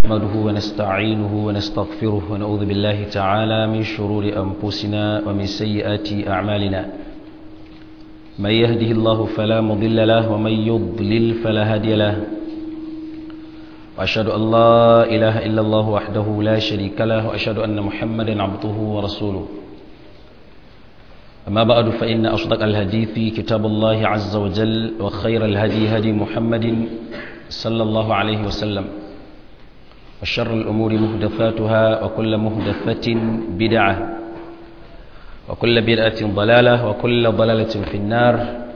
نحمده ونستعينه ونستغفره ونعوذ بالله تعالى من شرور أنفسنا ومن سيئات أعمالنا من يهده الله فلا مضل له ومن يضلل فلا هادي له وأشهد أن لا إله إلا الله وحده لا شريك له وأشهد أن محمدا عبده ورسوله أما بعد فإن أصدق الحديث كتاب الله عز وجل وخير الهدي هدي محمد صلى الله عليه وسلم وشر الأمور مهدفاتها وكل مهدفة بدعة وكل بدعة ضلالة وكل ضلالة في النار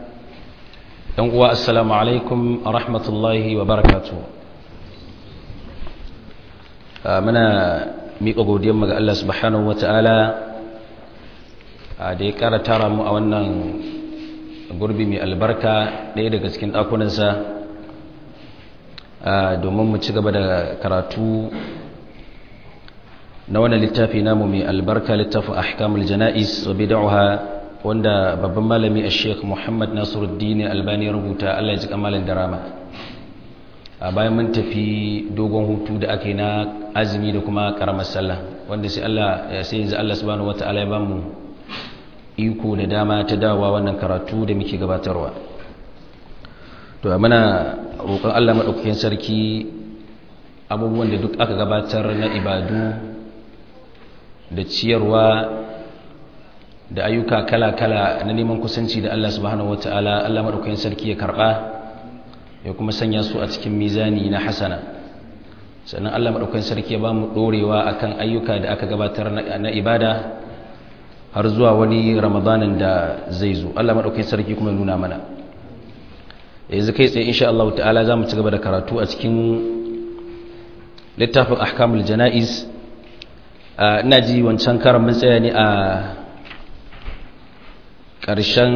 السلام عليكم ورحمة الله وبركاته muna miƙa godiyarmu ga Allah subhanahu wata'ala da ya ƙara tara mu a wannan gurbi mai albarka ɗaya daga cikin ɗakunansa domin mu ci gaba da karatu na wannan littafi namu mai albarka littafin ahkamul jana'is wa bid'aha wanda babban malami a sheikh muhammad nasiruddin albani rubuta Allah ya ji kamalin darama a bayan mun tafi dogon hutu da ake na azumi da kuma karamar sallah wanda sai Allah sai yanzu Allah subhanahu wataala ya bamu iko da dama ta dawowa wannan karatu da muke gabatarwa to muna roƙon Allah madaukakin sarki abubuwan da duk aka gabatar na ibadu da ciyarwa da ayyuka kala-kala na neman kusanci da Allah subhanahu wataala Allah madaukakin sarki ya karba ya kuma sanya su a cikin mizani na hasana sannan Allah maɗaukakin sarki ya ba mu ɗorewa a kan ayyuka da aka gabatar na ibada har zuwa wani ramadanin da zai zo Allah maɗaukakin sarki kuma nuna mana yanzu kai tsaye insha Allah ta'ala za mu ci gaba da karatu a cikin littafin ahkamul jana'iz ina ji wancan karan mun tsaya ne a ƙarshen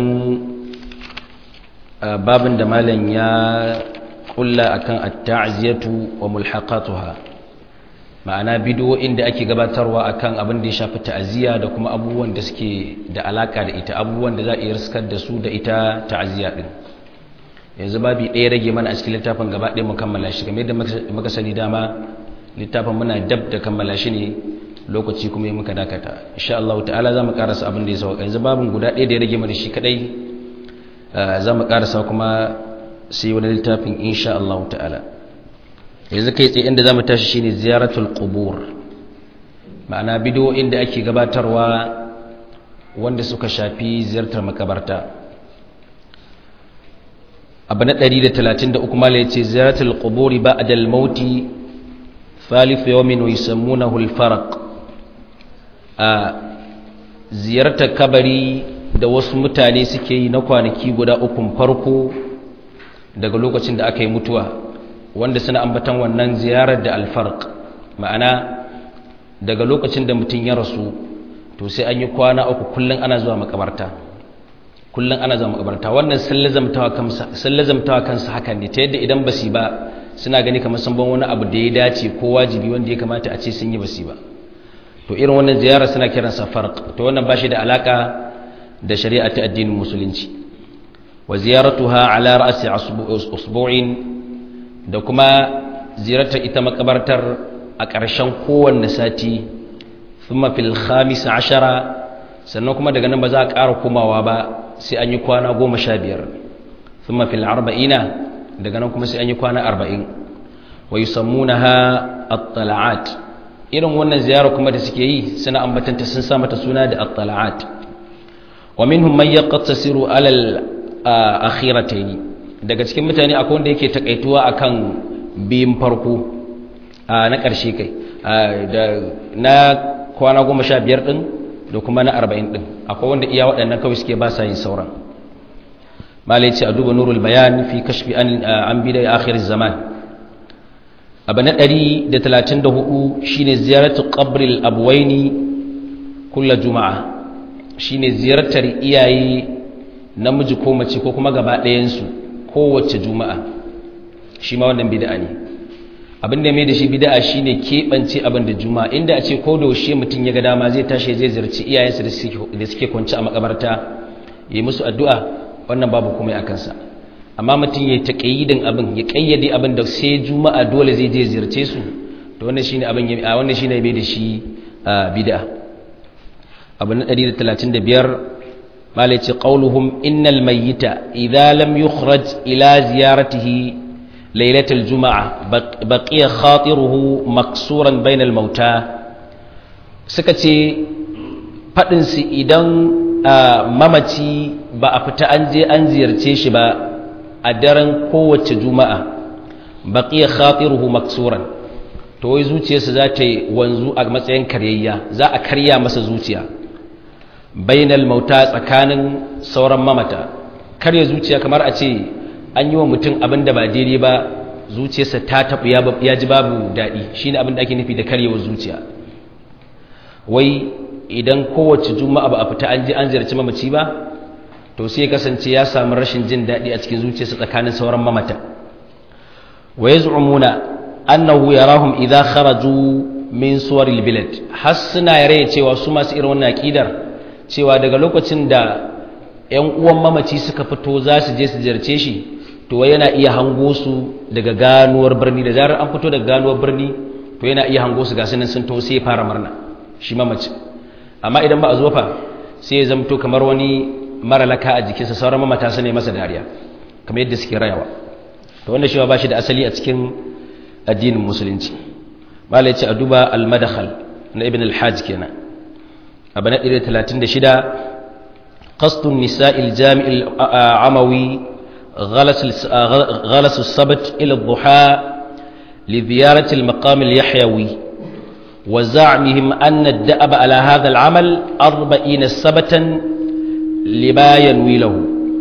babin da malam ya kulla akan at-ta'ziyatu wa mulhaqatuha ma'ana bidiyoyin da ake gabatarwa akan abin da ya shafi ta'ziya da kuma abubuwan da suke da alaka da ita abubuwan da za a iya riskar da su da ita ta'ziya din yanzu babi ɗaya rage mana a cikin littafin gaba ɗaya mu kammala shi kamar yadda muka sani dama littafin muna dab da kammala shi ne lokaci kuma muka dakata insha Allah ta'ala za mu karasa abin da ya sauka yanzu babin guda ɗaya da ya rage mana shi kadai za mu karasa kuma sai wani littafin insha Allah ta'ala yanzu kai tsaye inda za mu tashi shine ziyaratul qubur ma'ana bidiyoyin da ake gabatarwa wanda suka shafi ziyartar makabarta abu na 133 mala yace ziyaratul quburi ba'da al-maut thalith yawmin wa yusammunahu al-farq a ziyartar kabari da wasu mutane suke yi na kwanaki guda ukun farko daga lokacin da aka yi mutuwa wanda suna ambatan wannan ziyarar da alfarq ma'ana daga lokacin da mutum ya rasu to sai an yi kwana uku kullum ana zuwa makabarta kullum ana zuwa makabarta wannan sun lazamtawa kansa hakan ne ta yadda idan basi ba suna gani kamar sun ban wani abu da ya dace ko wajibi wanda ya kamata a ce sun yi basi ba to irin wannan ziyarar suna kiransa farq to wannan ba shi da alaka da shari'a ta addinin musulunci wa ziyaratuha ala ra'si usbu'in da kuma ziyartar ita makabartar a ƙarshen kowanne sati thumma fil khamis ashara sannan kuma daga nan ba za a ƙara komawa ba sai an yi kwana goma sha biyar thumma fil arba'ina daga nan kuma sai an yi kwana arba'in wa yusammunaha at-tala'at irin wannan ziyara kuma da suke yi suna ambatanta sun sa mata suna da at-tala'at wa minhum man yaqtasiru ala al-akhiratayn daga cikin mutane akwai wanda yake takaituwa akan biyin farko na ƙarshe kai da na kwana goma sha biyar ɗin da kuma na arba'in ɗin akwai wanda iya waɗannan kawai suke ba sa yin sauran malai ce a duba nurul bayan fi kashfi an bi da akhir zaman abu na ɗari da talatin da hudu shine ziyaratu qabril abuwaini kulla juma'a shine ziyartar iyaye namiji ko mace ko kuma gaba ɗayansu kowace juma'a shi ma wannan bid'a ne abin da mai da shi bid'a shine keɓance abin da juma'a inda a ce ko da yaushe mutum ya ga dama zai tashi zai ziyarci iyayensa da suke kwanci a makabarta yi musu addu'a wannan babu komai a kansa amma mutum ya taƙayyidin abin ya ƙayyade abin da sai juma'a dole zai je ziyarce su to wannan shine abin a wannan shine bai da shi bid'a abu na 135 malai ce qauluhum innal mayyita idza lam yukhraj ila ziyaratihi laylatal juma'a baqiya khatiruhu maksuran bainal mauta suka ce fadin su idan mamaci ba a fita an je an ziyarce shi ba a daren kowace juma'a baqiya khatiruhu maksuran to wai zuciyarsa za ta yi wanzu a matsayin karyayya za a karya masa zuciya bainal mauta tsakanin sauran mamata karya zuciya kamar a ce an yi wa mutum abin da ba daidai ba zuciyarsa ta taɓu ya ji babu daɗi shi ne abin da ake nufi da karyewar zuciya wai idan kowace juma'a ba a fita an ji an ziyarci mamaci ba to sai ya kasance ya samu rashin jin daɗi a cikin zuciyarsa tsakanin sauran mamata wa yaz'umuna annahu yarahum idza kharaju min suwaril bilad har suna yare cewa su masu irin wannan akidar cewa daga lokacin da ƴan uwan mamaci suka fito za su je su ziyarce shi to yana iya hango su daga ganuwar birni da zarar an fito daga ganuwar birni to yana iya hango su ga sunan sun to sai fara murna shi mamaci amma idan ba a zo fa sai ya zamto kamar wani mara laka a jikinsa sauran mamata su ne masa dariya kamar yadda suke rayawa to wannan shi ba shi da asali a cikin addinin musulunci mala yace a duba al-madkhal na ibn al-hajj kenan abu na 136 qasdu an-nisa' al-jami' al-amawi ghalas ghalas as-sabt ila ad-duha li ziyarat al-maqam al-yahyawi wa za'mihim anna ad-da'ab ala hadha al-amal 40 sabatan lima yanwi lahu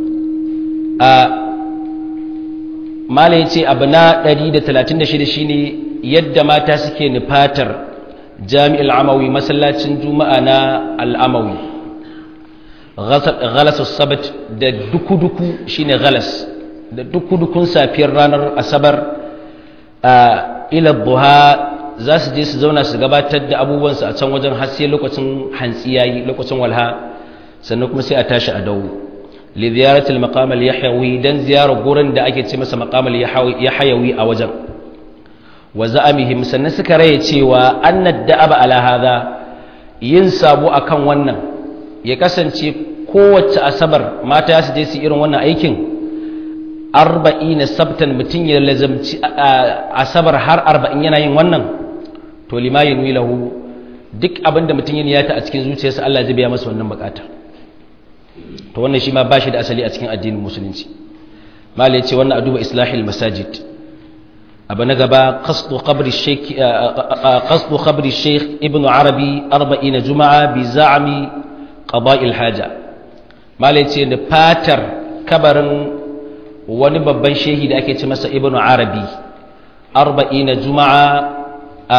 mala ya ce abu na 136 shine yadda mata suke nufatar jami'ul amawi masallacin juma'a na al'amawi galasus sabat da duku-duku shine galas da duku-dukun safiyar ranar asabar a ilar buha za su je su zauna su gabatar da abubuwansu a can wajen haske lokacin hantsi yayi lokacin walha sannan kuma sai a tashi a dawo لزيارة المقام اليحيوي دن زيارة قرن دا أكيد سمس مقام اليحيوي أوجر وزأمهم سنسك ريتي وأن الدأب على هذا ينسابو أكن ونن يكسن kowace asabar mata su je su irin wannan aikin arba'in sabtan mutum ya lazamci asabar har arba'in yana yin wannan to lima yanwi lahu duk abinda mutum ya niyata a cikin zuciyarsa Allah zai biya masa wannan bukata to wannan shi ma ba shi da asali a cikin addinin musulunci mala yace wannan a duba islahil masajid abu na gaba qasdu qabri shaykh qasdu qabri shaykh ibnu arabi 40 juma'a bi za'mi qada'il haja mala yace da fatar kabarin wani babban shehi da ake ce masa ibnu arabi 40 juma'a a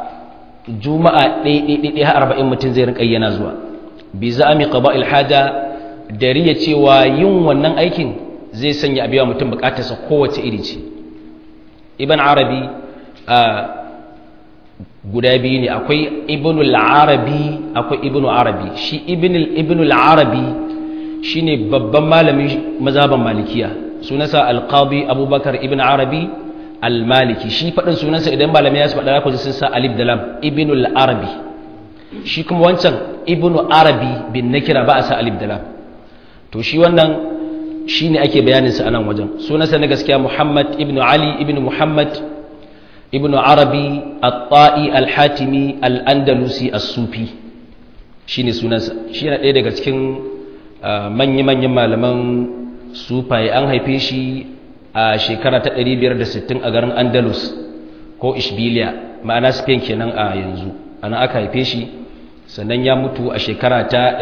juma'a ɗaya har arba'in mutum zai rinƙa yana zuwa bi za'ami qada'il haja dariya cewa yin wannan aikin zai sanya abiya mutum bukatarsa kowace iri ce ibn arabi a guda biyu ne akwai ibnul arabi akwai ibnu arabi shi ibnul arabi shine babban malamin mazhaban malikiya sunansa alqadi abubakar ibn arabi almaliki shi faɗin sunansa idan malamai ya su faɗa ku sun sa alif da lam ibnul arabi shi kuma wancan ibnu arabi bin nakira ba a sa alif da lam to shi wannan shi ne ake bayaninsa a nan wajen sunansa na gaskiya muhammad ibn ali ibn muhammad ibn arabi al-ta'i al-hatimi al-andalusi as-sufi shi ne sunansa shi yana ɗaya daga cikin manya-manyan malaman sufaye an haife shi a shekara ta 560 a garin andalus ko ishbiliya ma'ana spain kenan a yanzu ana aka haife shi sannan ya mutu a shekara ta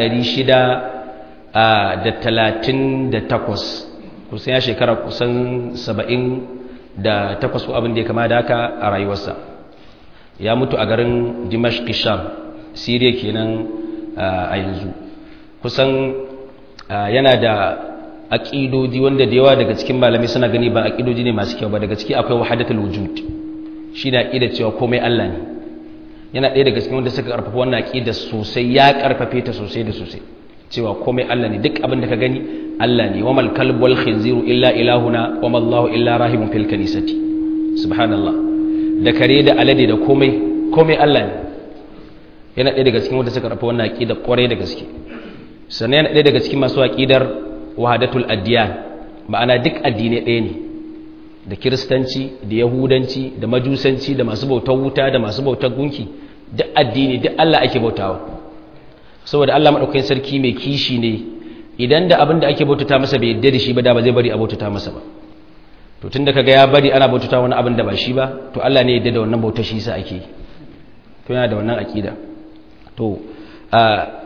600 da talatin da takwas kusan ya shekara kusan saba'in da takwas ko abin da ya kama da haka a rayuwarsa ya mutu a garin dimashq sham siriya kenan a yanzu kusan yana da aƙidoji wanda da yawa daga cikin malami suna gani ba aƙidoji ne masu kyau ba daga ciki akwai wahadatul wujud shi da aƙidar cewa komai Allah ne yana ɗaya daga cikin wanda suka ƙarfafa wannan aƙidar sosai ya ƙarfafe ta sosai da sosai cewa komai Allah ne duk abin da ka gani Allah ne wa mal kalb wal khinziru illa ilahuna wa ma Allahu illa rahibun fil kanisati subhanallah da kare da alade da komai komai Allah ne yana ɗaya daga cikin wanda suka rafa wannan aqida kwarai da gaske sannan yana ɗaya daga cikin masu aqidar wahadatul addiyan ma'ana duk addinai ɗaya ne da kiristanci da yahudanci da majusanci da masu bautar wuta da masu bautar gunki duk addini duk Allah ake bautawa saboda Allah madaukakin sarki mai kishi ne idan da abin da ake bautata masa bai yadda da shi ba da ba zai bari a bautata masa ba to tunda kaga ya bari ana bautata wani abin da ba shi ba to Allah ne yadda da wannan bautar shi sa ake to yana da wannan akida to a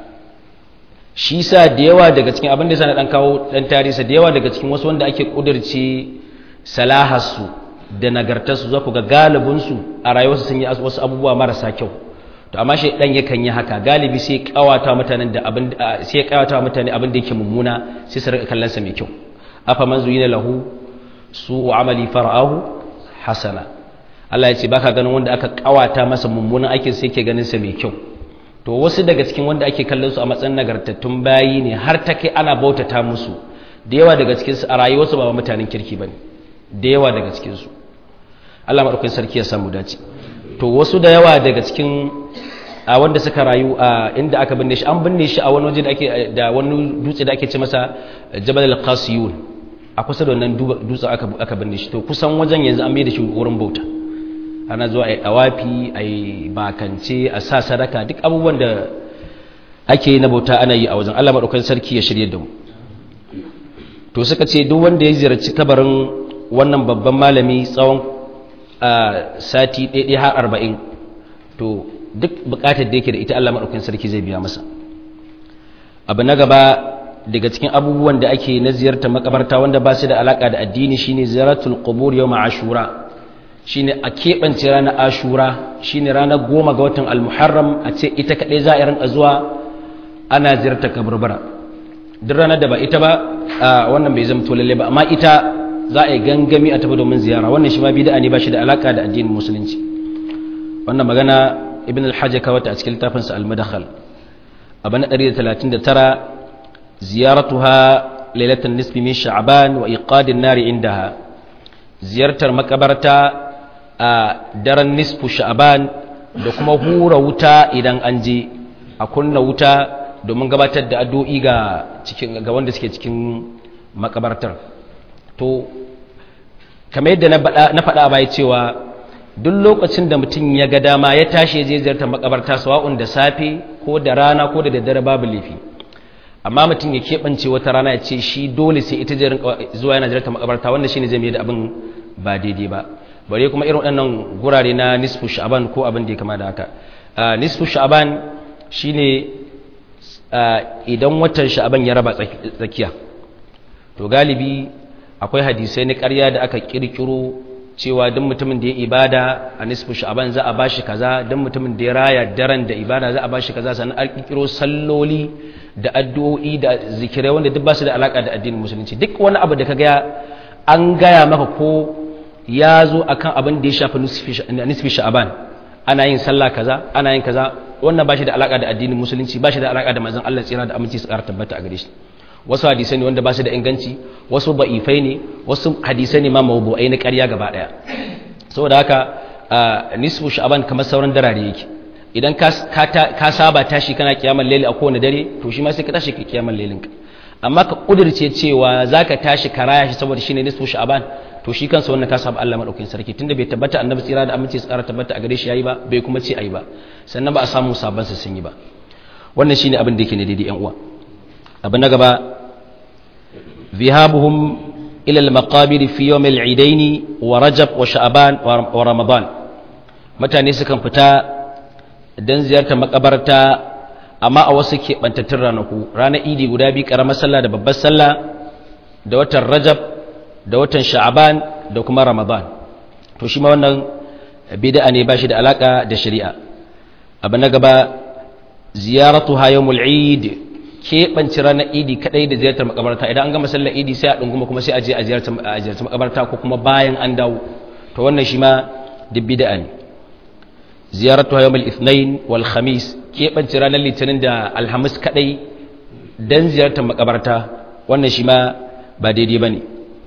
shi sa da yawa daga cikin abin da sana dan kawo dan tarihi da yawa daga cikin wasu wanda ake kudirce salaharsu da nagartarsu za ku ga galibinsu a rayuwarsu sun yi wasu abubuwa marasa kyau to amma shi dan yakan yi haka galibi sai kawata mutanen da abin sai kawata mutane abin da yake mummuna sai su rika kallon sa mai kyau afa man zuyina lahu su'u amali fara'ahu hasana Allah ya ce baka ganin wanda aka kawata masa mummunan aikin sai yake ganin sa mai kyau to wasu daga cikin wanda ake kallon su a matsayin nagartattun bayi ne har ta kai ana bautata musu da yawa daga cikin su a rayuwarsu ba mutanen kirki bane da yawa daga cikin su Allah madaukakin sarki ya samu dace to wasu da yawa daga cikin a wanda suka rayu a inda aka binne shi an binne shi a wani waje da ake da wani dutse da ake ce masa Jabal al-Qasiyun a kusa da wannan dutsen aka aka binne shi to kusan wajen yanzu an bai da shi wurin bauta ana zuwa ai dawafi ai bakance a sa sadaka duk abubuwan da ake na bauta ana yi a wajen Allah madaukakin sarki ya shirye da mu to suka ce duk wanda ya ziyarci kabarin wannan babban malami tsawon sati ɗaiɗai har arba'in to duk buƙatar da yake da ita Allah maɗaukin sarki zai biya masa abu na gaba daga cikin abubuwan da ake na ziyartar makabarta wanda ba su da alaƙa da addini shine ziyaratul qubur yawm ashura shine a keɓance ranar ashura shine ranar goma ga watan almuharram a ce ita kaɗai za a rinka zuwa ana ziyartar kaburbura duk ranar da ba ita ba wannan bai zama to lalle ba amma ita za a yi gangami a tafi domin ziyara wannan shi ma bid'a ne ba shi da alaka da addinin musulunci wannan magana ibn al-hajj ka wata a cikin littafin sa al-madakhal abu na 139 ziyaratuha lailatan nisfi min sha'ban wa iqadin nari indaha ziyartar makabarta a daren nisfu sha'ban da kuma hura wuta idan an je a kunna wuta domin gabatar da addu'o'i ga cikin ga wanda suke cikin makabartar to kamar yadda na faɗa baya cewa duk lokacin da mutum ya ga dama ya tashi ya je ziyartar makabarta sawa'un da safe ko da rana ko da daddare babu laifi amma mutum ya keɓance wata rana ya ce shi dole sai ita je zuwa yana ziyartar makabarta wanda shine zai mai da abin ba daidai ba bare kuma irin waɗannan gurare na nisfu sha'aban ko abin da ya kama da haka nisfu sha'aban shine idan watan sha'aban ya raba tsakiya to galibi akwai hadisai na ƙarya da aka ƙirƙiro cewa duk mutumin da ya ibada a nisfu sha'aban za a bashi kaza duk mutumin da ya raya daren da ibada za a bashi kaza sannan an ƙirƙiro salloli da addu'o'i da zikirai wanda duk ba su da alaƙa da addinin musulunci duk wani abu da ka gaya an gaya maka ko ya zo akan abin da ya shafi nisfi sha'aban ana yin sallah kaza ana yin kaza wannan ba shi da alaƙa da addinin musulunci ba shi da alaƙa da manzon Allah tsira da aminci su ƙara tabbata a gare shi wasu hadisai ne wanda ba su da inganci wasu ba'ifai ne wasu hadisai ne ma mawdu'ai na ƙarya gaba ɗaya saboda haka nisfu sha'aban kamar sauran darare yake idan ka saba tashi kana kiyamar laili a kowane dare to shi ma sai ka tashi ka kiyamar lailin ka amma ka kudirce cewa zaka tashi ka raya shi saboda shine nisfu sha'aban to shi kansa wannan ka saba Allah madaukakin sarki tunda bai tabbata annabi tsira da aminci tsara tabbata a gare shi yayi ba bai kuma ce ayi ba sannan ba a samu sabon sa sun yi ba wannan shine abin da yake ne daidai yan uwa abu na gaba ذهابهم إلى المقابر في يوم العيدين ورجب وشعبان ورمضان متى نسكن فتا dan ziyartar makabarta amma a wasu keɓantattun ranaku ranar idi guda biyu ƙaramar sallah da babbar sallah da watan rajab da watan sha'aban da kuma ramadan to shi ma wannan bid'a ne ba shi da alaka da shari'a abu na gaba ziyaratu yawmul eid keɓance ranar idi kaɗai da ziyartar makabarta idan an gama sallar idi sai a ɗunguma kuma sai a je a ziyartar makabarta ko kuma bayan an dawo to wannan shi ma duk bid'a ne ziyaratu yawmul ithnain wal khamis keɓance ranar litinin da alhamis kaɗai dan ziyartar makabarta wannan shi ma ba daidai bane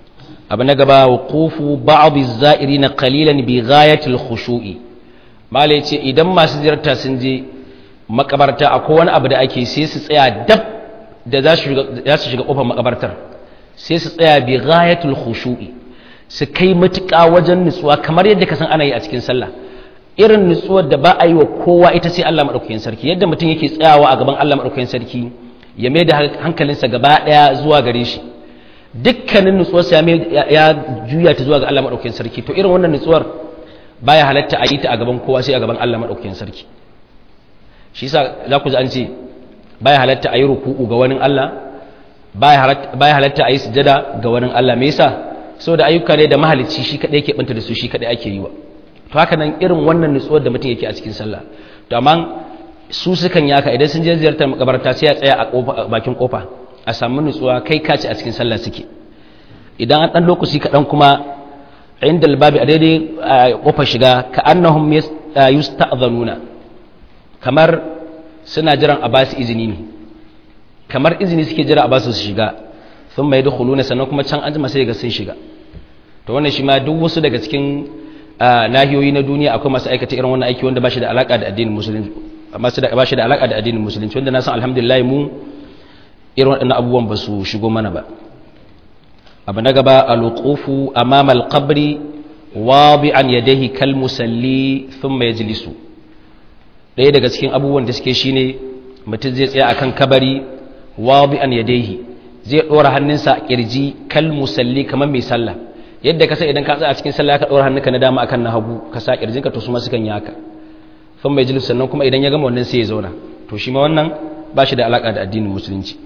abu na gaba wuqufu ba'd az-za'irin qalilan bi ghayati al-khushu'i malai ce idan masu ziyarta sun je makabarta akwai wani abu da ake sai su tsaya dab da za su shiga kofar makabartar sai su tsaya bi ghayatul khushu'i su kai matuƙa wajen nutsuwa kamar yadda ka san ana yi a cikin sallah irin nutsuwar da ba a yi wa kowa ita sai Allah madaukakin sarki yadda mutum yake tsayawa a gaban Allah madaukakin sarki ya mai da hankalinsa gaba daya zuwa gare shi dukkanin nutsuwarsa ya juya ta zuwa ga Allah madaukakin sarki to irin wannan nutsuwar baya halatta a yi ta a gaban kowa sai a gaban Allah madaukakin sarki shi yasa za ku ji an ce baya halatta a yi ruku'u ga wani Allah baya halatta a yi sujada ga wani Allah me yasa saboda ayyuka ne da mahalicci shi kadai yake banta da su shi kadai ake yi wa to haka nan irin wannan nutsuwar da mutum yake a cikin sallah to amma su sukan yaka idan sun je ziyartar makabarta sai ya tsaya a bakin kofa a samu nutsuwa kai kaci a cikin sallah suke idan an dan lokaci kaɗan kuma inda albabi a daidai kofar shiga ka annahum yusta'dhanuna kamar suna jiran a basu izini ne kamar izini suke jira a basu su shiga sun mai dukhuluna sannan kuma can anjima sai ga sun shiga to wannan shi ma duk wasu daga cikin nahiyoyi na duniya akwai masu aikata irin wannan aiki wanda ba shi da alaka da addinin musulunci masu da ba shi da alaka da addinin musulunci wanda na san alhamdulillah mu irin waɗannan abubuwan ba su shigo mana ba abu na gaba alqufu amama alqabri wadi'an yadayhi kal musalli thumma yajlisu ɗaya daga cikin abubuwan da suke shine mutum zai tsaya akan kabari wadi'an yadayhi zai ɗora hannunsa a kirji kal musalli kamar mai sallah yadda ka sai idan ka tsaya a cikin sallah ka ɗora hannunka na dama akan na hagu ka sa kirjinka to su ma sukan yi haka thumma yajlisu sannan kuma idan ya gama wannan sai ya zauna to shi ma wannan ba shi da alaka da addinin musulunci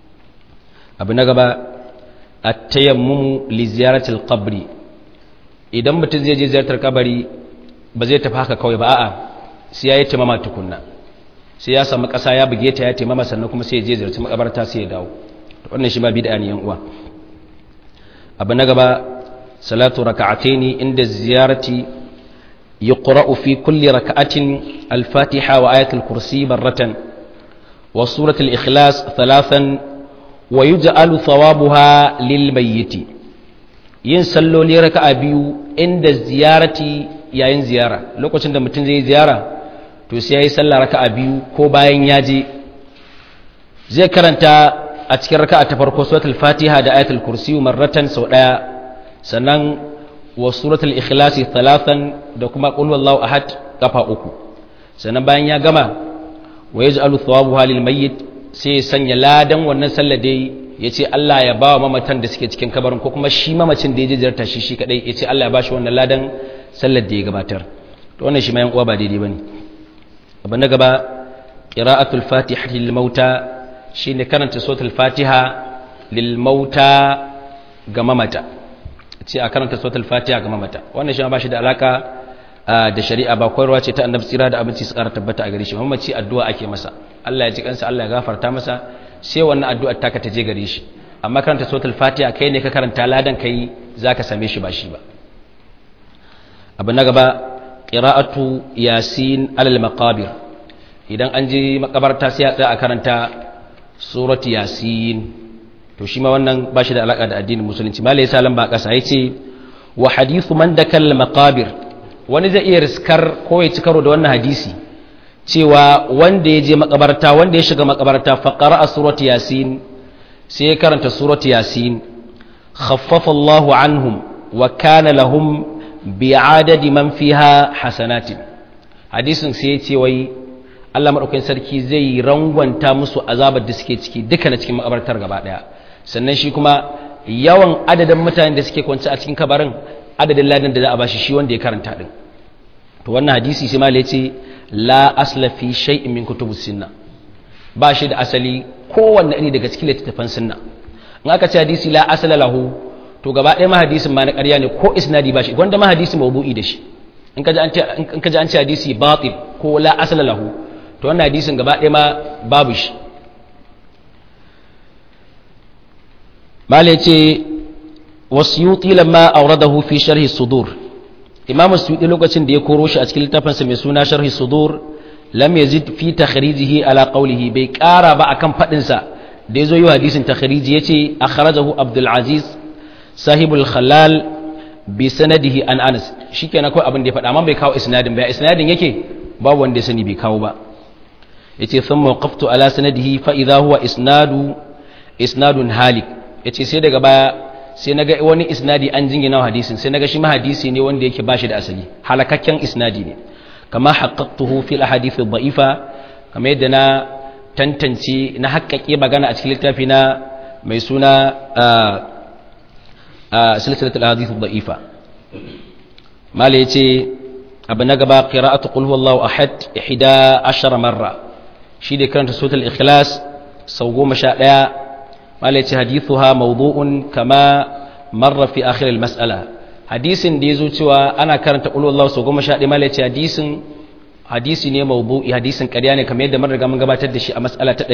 abu na gaba a tayammumu li ziyaratil qabri idan mutum zai je ziyartar kabari ba zai tafi haka kawai ba a'a sai ya yi tamama tukunna sai ya samu ƙasa ya buge ta ya tamama sannan kuma sai ya je ziyarci makabarta sai ya dawo to wannan shi ma bid'a ne yan uwa abu na gaba salatu raka'ataini inda ziyarati yuqra'u fi kulli raka'atin al-fatiha wa ayatul kursi barratan wa suratul ikhlas thalathan wa yuj'alu thawabuha lil mayyit yin salloli raka'a biyu inda ziyarati yayin ziyara lokacin da mutum zai ziyara to sai yayi sallah raka'a biyu ko bayan ya je zai karanta a cikin raka'a ta farko suratul fatiha da ayatul kursi marratan sau daya sannan wa suratul ikhlas thalathan da kuma qul wallahu ahad kafa uku sannan bayan ya gama wa yaj'alu thawabuha lil mayyit sai ya sanya ladan wannan sallar dai ya ce Allah ya ba wa mamatan da suke cikin kabarin ko kuma shi mamacin da ya je ziyarta shi shi kadai ya ce Allah ya ba shi wannan ladan sallar da ya gabatar to wannan shi ma yan uwa ba daidai bane abu na gaba qira'atul fatiha lil mauta shine karanta suratul fatiha lil mauta ga mamata ce a karanta suratul fatiha ga mamata wannan shi ma ba shi da alaka da shari'a ba koyarwa ce ta annabi tsira da abinci su kara tabbata a gare shi mamaci addu'a ake masa Allah ya ji kansa Allah ya gafarta masa sai wannan addu'ar taka ta je gare shi amma karanta suratul fatiha kai ne ka karanta ladan kai zaka same shi ba shi ba abu na gaba qira'atu yasin alal maqabir idan an je makabarta sai a tsaya a karanta surati yasin to shi ma wannan ba shi da alaka da addinin musulunci malai yasa lamba kasa yace wa hadithu man dakal maqabir wani zai iya riskar ko ya ci karo da wannan hadisi cewa wanda ya je makabarta wanda ya shiga makabarta faqara surati yasin sai ya karanta surati yasin khaffafa Allahu anhum wa kana lahum bi'adadi man fiha hasanatin hadisin sai ya ce wai Allah madaukakin sarki zai rangwanta musu azabar da suke ciki duka na cikin makabartar gaba daya sannan shi kuma yawan adadin mutanen da suke kwance a cikin kabarin adadin ladan da za a bashi shi wanda ya karanta din to wannan hadisi sai malai ce la asla fi shay'in min kutubus sunna ba shi da asali kowanne iri daga cikin littattafan sunna in aka ce hadisi la asala lahu to gaba ɗaya ma hadisin ma na ƙarya ne ko isnadi ba shi gwanda ma hadisi mawdu'i da shi in ka ji an ce in ka ji an ce hadisi batil ko la asala lahu to wannan hadisin gaba ɗaya ma babu shi malai ce wasiyuti lamma auradahu fi sharhi sudur imam suyuti lokacin da ya koro shi a cikin littafinsa mai suna sharhi sudur lam yazid fi takhrijihi ala qawlihi bai kara ba akan fadin sa da yazo yi hadisin takhriji yace akhrajahu abdul aziz sahibul khalal bi sanadihi an anas shikenan kawai abin da ya faɗa amma bai kawo isnadin ba isnadin yake babu wanda ya sani bai kawo ba yace thumma waqaftu ala sanadihi fa idha huwa isnadu isnadun halik yace sai daga baya sai naga wani isnadi an jingina hadisin sai naga shi ma hadisi ne wanda yake bashi da asali halakakken isnadi ne kama haqqaqtuhu fil ahadith ad-da'ifa kamar yadda na tantance na haƙƙaƙe magana a cikin littafi na mai suna silsilatul ahadith ad-da'ifa mala yace abu na gaba qira'atu qul huwallahu ahad 11 marra shi da karanta suratul ikhlas sau 11 mala yace hadithuha mawdu'un kama marra fi akhir al-mas'ala hadisin da yazo cewa ana karanta qul huwallahu sau 11 mala yace hadisin hadisi ne mawdu'i hadisin ƙarya ne kamar yadda mun riga mun gabatar da shi a mas'ala ta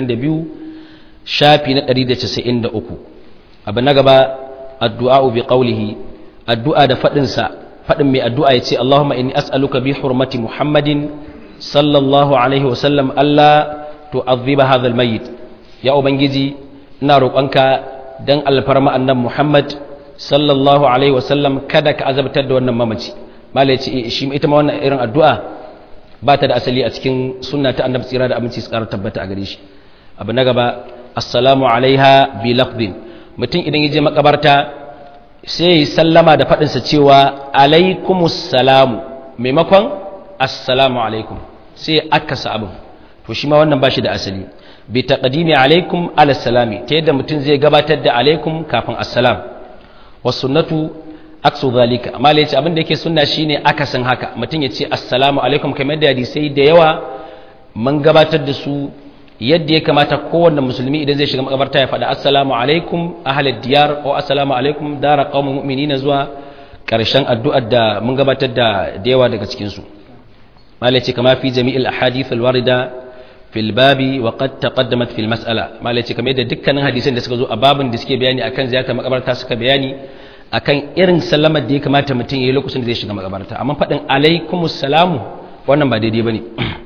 122 shafi na 193 abu na gaba addu'a bi qawlihi addu'a da fadin sa fadin mai addu'a yace Allahumma inni as'aluka bi hurmati Muhammadin sallallahu alaihi wa sallam alla tu'adhiba hadha al-mayyit ya ubangiji ina roƙonka dan alfarma annan Muhammad sallallahu alaihi wa sallam kada ka azabtar da wannan mamaci malai yace shi ita ma wannan irin addu'a ba ta da asali a cikin sunna ta annabi tsira da aminci su ƙara tabbata a gare shi abu na gaba assalamu alaiha bi lafdin mutum idan ya je makabarta sai ya sallama da faɗinsa cewa alaikumus salamu maimakon assalamu alaikum sai aka sa abin to shi ma wannan ba shi da asali bi taqdimi alaikum ala salami ta yadda mutum zai gabatar da alaikum kafin assalam was sunnatu aksu zalika amma lai ce abin da yake sunna shine akasin haka mutum ya ce assalamu alaikum kamar da hadisai da yawa mun gabatar da su yadda ya kamata kowanne musulmi idan zai shiga makabarta ya faɗa assalamu alaikum ahlad diyar ko assalamu alaikum dara qaumul mu'minina zuwa karshen addu'ar da mun gabatar da da yawa daga cikin su malai ce kama fi jami'il ahadith alwarida fil babi wa qad taqaddamat fil mas'ala malai ce kamar yadda dukkanin hadisan da suka zo a babin da suke bayani akan ziyartar makabarta suka bayani akan irin salamar da ya kamata mutum ya yi lokacin da zai shiga makabarta amma faɗin alaikumus salamu wannan ba daidai bane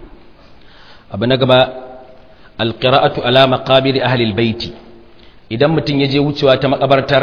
abu na gaba alƙira'atu ala maqabir ahlil baiti idan mutum ya je wucewa ta makabartar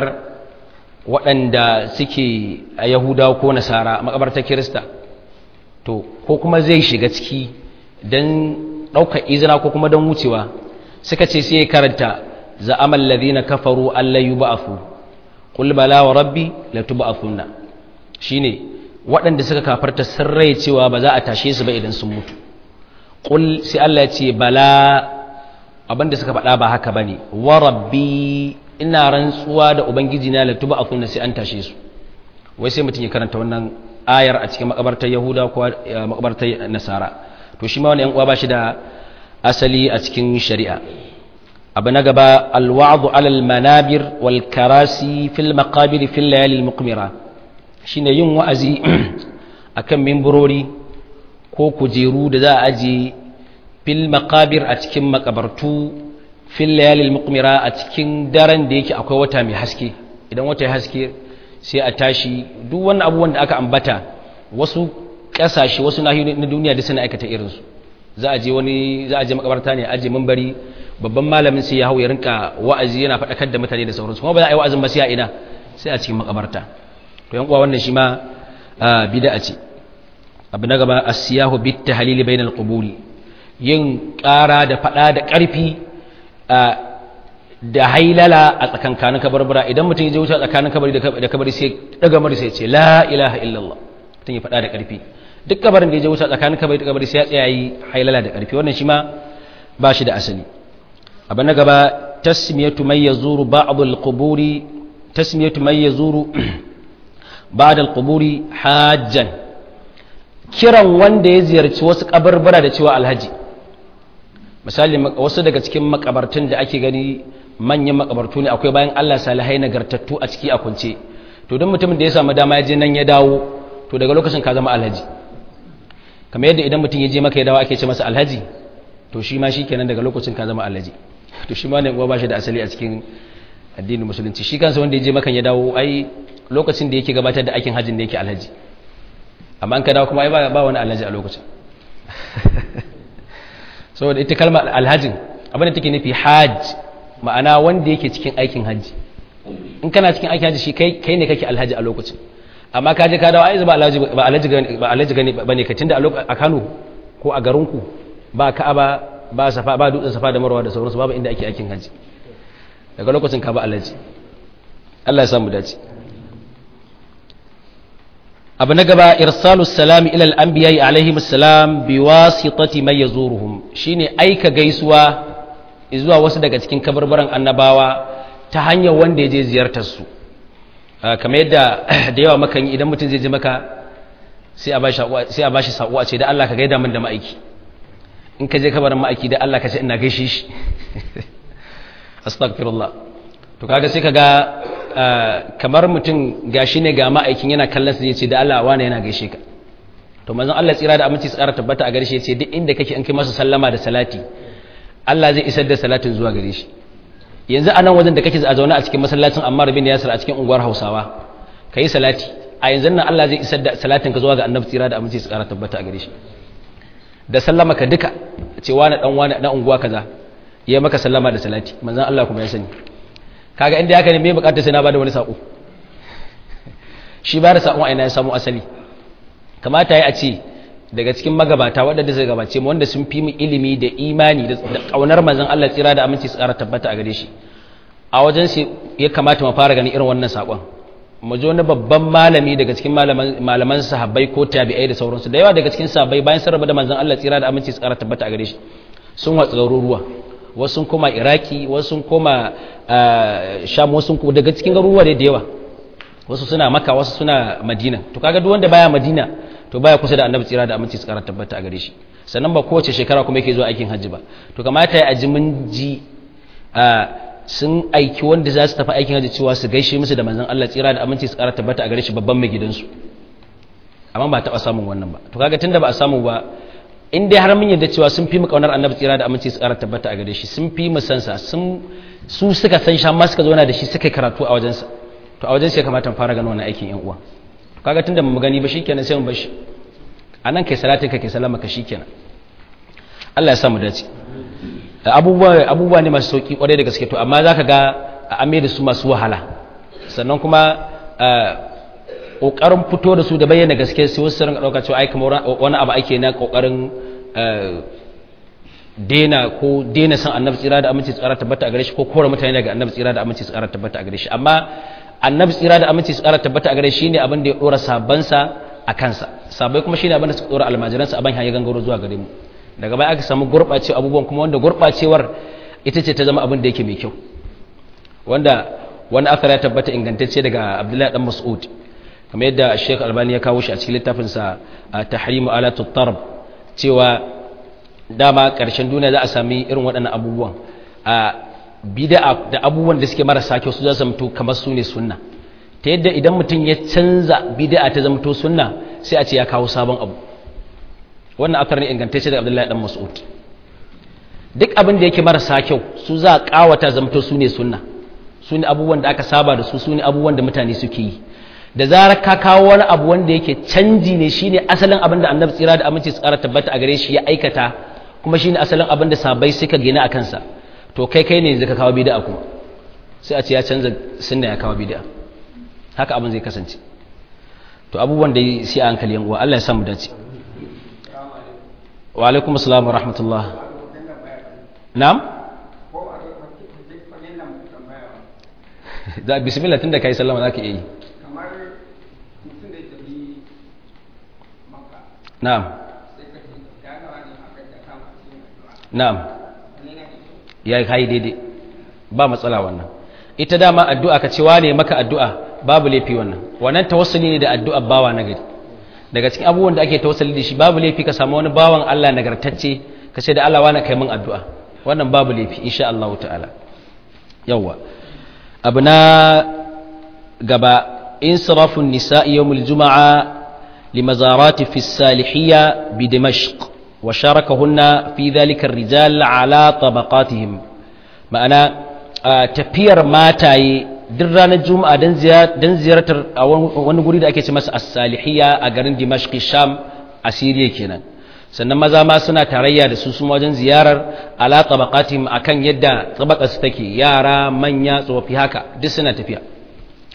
waɗanda suke a yahudawa ko nasara makabartar kirista to ko kuma zai shiga ciki don ɗaukar izina ko kuma don wucewa suka ce sai ya karanta za'amal ladhina kafaru alla yub'athu qul bala wa rabbi latub'athunna shine waɗanda suka kafarta sun rai cewa ba za a tashe su ba idan sun mutu qul sai Allah ya ce bala abinda suka faɗa ba haka bane wa rabbi ina rantsuwa da ubangiji na la tuba akunna sai an tashe su wai sai mutum ya karanta wannan ayar a cikin makabartar yahuda ko makabartar nasara to shi ma wani yan uwa ba shi da asali a cikin shari'a abu na gaba alwa'du alal manabir wal karasi fil maqabir fil layali al muqmira shine yin wa'azi akan mimburori ko kujeru da za a aje fil maqabir a cikin makabartu fil layalil muqmira a cikin daren da yake akwai wata mai haske idan wata ya haske sai a tashi duk wannan abubuwan da aka ambata wasu kasashe wasu nahiyoyi na duniya da suna aikata irin su za a je wani za a je makabarta ne aje minbari babban malamin sai ya hau ya rinka wa'azi yana faɗakar da mutane da sauransu kuma ba za a yi wa'azin ba sai a ina sai a cikin makabarta to yan uwa wannan shi ma bid'a ce abu na gaba asiyahu bit tahlil bainal quburi yin ƙara da faɗa da ƙarfi da hailala a tsakankanin kabarbara idan mutum ya je wuce tsakanin kabari da kabari sai daga mari sai ce la ilaha illallah mutum ya faɗa da ƙarfi duk kabarin da ya je wuce tsakanin kabari da kabari sai ya tsaya yi hailala da ƙarfi wannan shi ma ba shi da asali abu na gaba tasmiyatu man yazuru ba'd al-quburi tasmiyatu man yazuru ba'd al-quburi hajjan kiran wanda ya ziyarci wasu kabarbara da cewa alhaji misali wasu daga cikin makabartun da ake gani manyan makabartu ne akwai bayan Allah salihai nagartattu a ciki a kunce to don mutumin da ya samu dama ya je nan ya dawo to daga lokacin ka zama alhaji kamar yadda idan mutum ya je maka ya dawo ake ce masa alhaji to shi ma shikenan daga lokacin ka zama alhaji to shi ma ne uwa ba shi da asali a cikin addinin musulunci shi kansa wanda ya je maka ya dawo ai lokacin da yake gabatar da aikin hajjin da yake alhaji amma an ka dawo kuma ai ba wani alhaji a lokacin saboda ita kalmar alhajin abinda take nufi hajj ma'ana wanda yake cikin aikin hajji in kana cikin aikin haji shi kai kai ne kake alhaji a lokacin amma ka je ka dawo ai ba alhaji ba alhaji ba alhaji gane bane ka tunda a Kano ko a garin ku ba Ka'aba ba safa ba dutsen safa da marwa da sauransu babu inda ake aikin haji daga lokacin ka ba alhaji Allah ya samu dace abu na gaba irsalus salami ila al-anbiya'i alaihim assalam biwasitati man yazuruhum shine aika gaisuwa zuwa wasu daga cikin kabarbaran annabawa ta hanyar wanda ya je ziyartar su kamar yadda da yawa makan idan mutum zai je maka sai a bashi sai a bashi sako a ce da Allah ka gaida min da ma'aiki in ka je kabarin ma'aiki da Allah ka ce ina gaishe shi astaghfirullah to kaga sai kaga kamar mutum gashi ne ga ma'aikin yana kallon sa yace da Allah wani yana gaishe ka to manzon Allah tsira da aminci tsara tabbata a gare shi yace duk inda kake an kai masa sallama da salati Allah zai isar da salatin zuwa gare shi yanzu a nan wajen da kake a zaune a cikin masallacin Ammar bin Yasir a cikin unguwar Hausawa kai salati a yanzu nan Allah zai isar da salatin ka zuwa ga Annabi tsira da aminci tsara tabbata a gare shi da sallama ka duka ce wani dan wani dan unguwa kaza yayi maka sallama da salati manzon Allah kuma ya sani kaga inda haka ne me bukatar sai na bada wani sako shi ba da sakon aina ya samu asali kamata ya a ce daga cikin magabata waɗanda zai gabace mu wanda sun fi mu ilimi da imani da kaunar manzon Allah tsira da aminci su ƙara tabbata a gare shi a wajen shi ya kamata mu fara ganin irin wannan sakon mu ji wani babban malami daga cikin malaman sahabbai ko tabi'ai da sauransu da yawa daga cikin sahabbai bayan sun rabu da manzon Allah tsira da aminci su ƙara tabbata a gare shi sun watsa garuruwa wasu sun koma iraki wasu sun koma sham wasu sun daga cikin garuruwa da yawa wasu suna maka wasu suna madina to kaga duk wanda baya madina to baya kusa da annabi tsira da aminci su karanta tabbata a gare shi sannan ba kowace shekara kuma yake zuwa aikin hajji ba to kamata ya aji mun ji sun aiki wanda za su tafi aikin hajji cewa su gaishe musu da manzon Allah tsira da aminci su karanta tabbata a gare shi babban mai gidansu amma ba taɓa samun wannan ba to kaga tunda ba a samu ba in dai har mun yarda cewa sun fi mu kaunar annabi tsira da aminci su ƙara tabbata a gare shi sun fi mu san sa sun su suka san shi amma suka zauna da shi suka karatu a wajensa to a wajen sai kamata mu fara ganin wannan aikin yan uwa kaga tunda mu gani ba shikenan sai mu bar shi anan kai salatin ka kai salama ka shikenan Allah ya sa mu dace abubuwa abubuwa ne masu sauki kwarai da gaske to amma zaka ga a ame da su masu wahala sannan kuma kokarin fito da su da bayyana gaske sai wasu rinka dauka cewa ai kamar wani abu ake na kokarin dena ko dena san annabi tsira da aminci tsara tabbata a gare shi ko kora mutane daga annabi tsira da aminci tsara tabbata a gare shi amma annabi tsira da aminci tsara tabbata a gare shi ne abin da ya dora sabansa a kansa sabai kuma shine abin da suka dora almajiransa abin ya gangaro zuwa gare mu daga baya aka samu gurɓacewa abubuwan kuma wanda gurɓacewar ita ce ta zama abin da yake mai kyau wanda wani akar ya tabbata ingantacce daga abdullahi dan mas'ud kamar yadda Sheikh Albani ya kawo shi a cikin littafinsa Tahrimu Alatut Tarb cewa dama ƙarshen duniya za a sami irin waɗannan abubuwan a bid'a da abubuwan da suke marasa kyau su za su zamto kamar su ne sunna ta yadda idan mutum ya canza bid'a ta zamto sunna sai a ce ya kawo sabon abu wannan akar ne ingantacce daga Abdullahi dan Mas'ud duk abin da yake marasa kyau su za a kawata zamto su ne sunna su ne abubuwan da aka saba da su su ne abubuwan da mutane suke yi da zarar ka kawo wani abu wanda yake canji ne shine asalin abin da annabi tsira da aminci tsara tabbata a gare shi ya aikata kuma shine asalin abin da sabai suka gina a kansa to kai kai ne zaka kawo bid'a kuma sai a ce ya canza sunna ya kawo bid'a haka abin zai kasance to abubuwan da sai a hankali yan uwa Allah ya samu dace wa alaikum assalam wa rahmatullah na'am da bismillah tunda kai sallama zaka iya yi na'am na'am ya yi kai daidai ba matsala wannan ita dama addu'a ka cewa ne maka addu'a babu laifi wannan wannan tawassuli ne da addu'a bawa na gari daga cikin abubuwan da ake tawassuli da shi babu laifi ka samu wani bawan Allah nagartacce ka ce da Allah wani kai min addu'a wannan babu laifi insha Allah ta'ala yawa abu na gaba insirafun nisa'i yawmul juma'a لمزارات في السالحية بدمشق وشاركهن في ذلك الرجال على طبقاتهم معنى تفير ماتاي duk ranar juma'a don ziyartar a wani guri da ake ce masa as-salihiyya a garin dimashq sham a siriya kenan sannan maza ma suna tarayya da su su wajen ziyarar ala tabaqatihim akan yadda tabaqar su take yara manya tsofaffi haka duk suna tafiya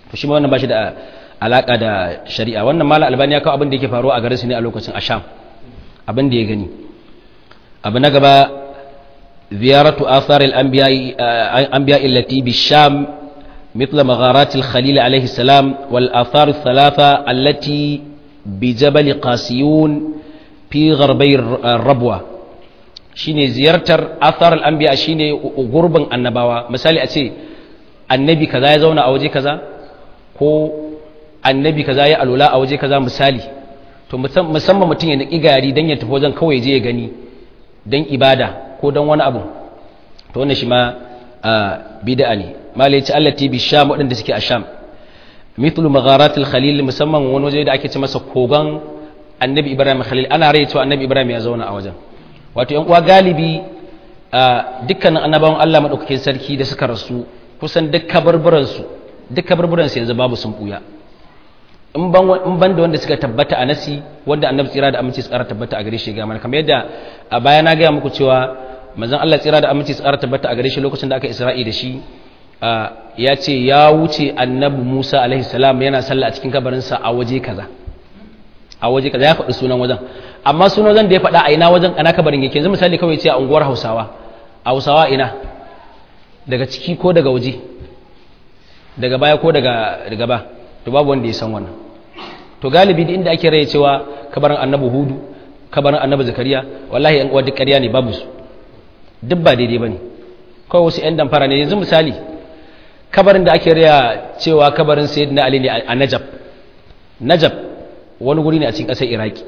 to shi ma wannan ba shi da alaka da shari'a wannan mala albani ya kawo abin da yake faruwa a garin su ne a lokacin asham abin da ya gani abu na gaba ziyaratu athar al-anbiya allati bi sham مثل مغارات الخليل عليه السلام والآثار الثلاثة التي بجبل قاسيون في غربي الربوة shine ziyartar athar al-anbiya shine gurbin annabawa misali a ce annabi kaza ya zauna a waje kaza ko annabi kaza ya alula a waje kaza misali to musamman mutum ya niki gari dan ya tafi wajen kawai je ya gani dan ibada ko dan wani abu to wannan shi ma bid'a ne malai ce allati bi sham wadanda suke a sham mithlu magharatil khalil musamman wani waje da ake ce masa kogan annabi ibrahim khalil ana rai cewa annabi ibrahim ya zauna a wajen wato yan uwa galibi dukkanin annabawan Allah madaukakin sarki da suka rasu kusan duk kabarburan su duk kabarburan su yanzu babu sun buya in ban in ban da wanda suka tabbata a nasi wanda annabi tsira da aminci su ƙara tabbata a gare shi ga mana kamar yadda a baya na gaya muku cewa manzon Allah tsira da aminci su ƙara tabbata a gare shi lokacin da aka isra'i da shi ya ce ya wuce annabi Musa alaihi salam yana sallah a cikin kabarinsa a waje kaza a waje kaza ya faɗi sunan wajen amma sunan wajen da ya faɗa a ina wajen ana kabarin yake yanzu misali kawai ce a unguwar Hausawa a Hausawa ina daga ciki ko daga waje daga baya ko daga daga ba to babu wanda ya san wannan to galibi da inda ake raye cewa kabarin annabi Hudu kabarin annabi Zakariya wallahi yan uwa duk ƙarya ne babu su duk ba daidai bane kawai wasu 'yan damfara ne yanzu misali kabarin da ake riya cewa kabarin sayyid na ali ne a najab najab wani guri ne a cikin ƙasar iraki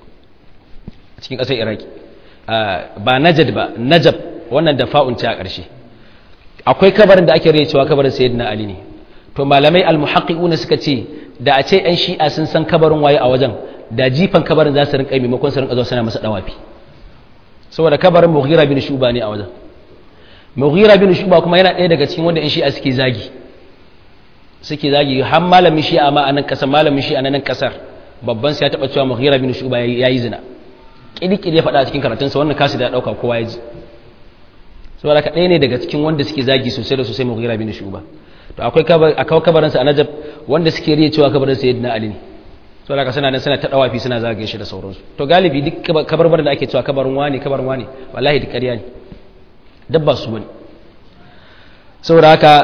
a cikin ƙasar iraki ba najad ba najab wannan da fa'unci a ƙarshe akwai kabarin da ake riya cewa kabarin sayyid na ali ne to malamai almuhaqqiquna suka ce da a ce 'yan shi'a sun san kabarin waye a wajen da jifan kabarin za su rinka maimakon su rinka zuwa suna masa dawafi saboda kabarin mughira bin shuba ne a wajen mughira bin shuba kuma yana ɗaya daga cikin wanda in shi'a suke zagi suke zagi har malamin shi'a ma a nan ƙasar malamin shi'a na nan ƙasar babban sai ya taɓa cewa mughira bin shuba ya yi zina ƙirƙiri ya faɗa a cikin karatunsa wannan kasu da ɗauka kowa ya ji saboda ka ɗaya ne daga cikin wanda suke zagi sosai da sosai mughira bin shuba to akwai akwai kabarinsa a najab wanda suke riya cewa kabarin sayyidina ali ne saboda ka suna nan suna ta dawafi suna zagaye shi da sauransu to galibi duk kabarbar da ake cewa kabarin wani kabarin wani wallahi duk ƙarya ne dabba su bane saboda haka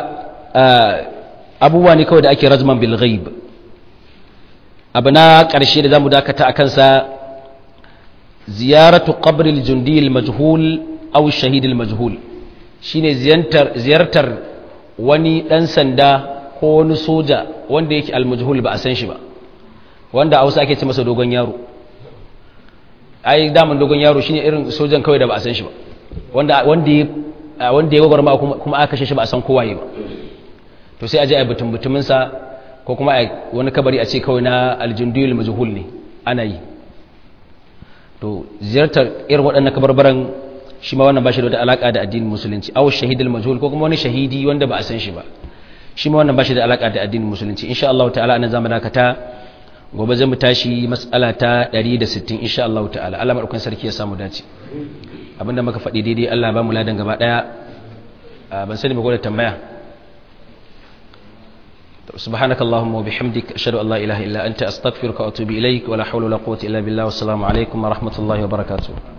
abubuwa ne kawai da ake rajman bil ghaib abu na ƙarshe da zamu dakata a kansa ziyaratu qabril jundi al majhul aw shahid al majhul shine ziyartar ziyartar wani dan sanda ko wani soja wanda yake al majhul ba a san shi ba wanda a Hausa ake ce masa dogon yaro ai daman dogon yaro shine irin sojan kawai da ba a san shi ba wanda wanda ya wanda ya gwagwarma kuma aka kashe shi ba a san kowaye ba to sai a je a butun butumin sa ko kuma a wani kabari a ce kawai na aljundul majhul ne ana yi to ziyartar irin waɗannan kabarbaran shi ma wannan ba shi da wata alaka da addinin musulunci aw shahidul majhul ko kuma wani shahidi wanda ba a san shi ba shi ma wannan ba shi da alaka da addinin musulunci insha Allah ta'ala anan zamu dakata gobe zan mu tashi mas'ala ta 160 insha Allah ta'ala Allah madaukakin sarki ya samu dace abinda muka faɗi daidai Allah ba mu ladan gaba daya ban sani ba ko da tambaya سبحانك اللهم وبحمدك أشهد أن لا إله إلا أنت أستغفرك وأتوب إليك ولا حول ولا قوة إلا بالله والسلام عليكم ورحمة الله وبركاته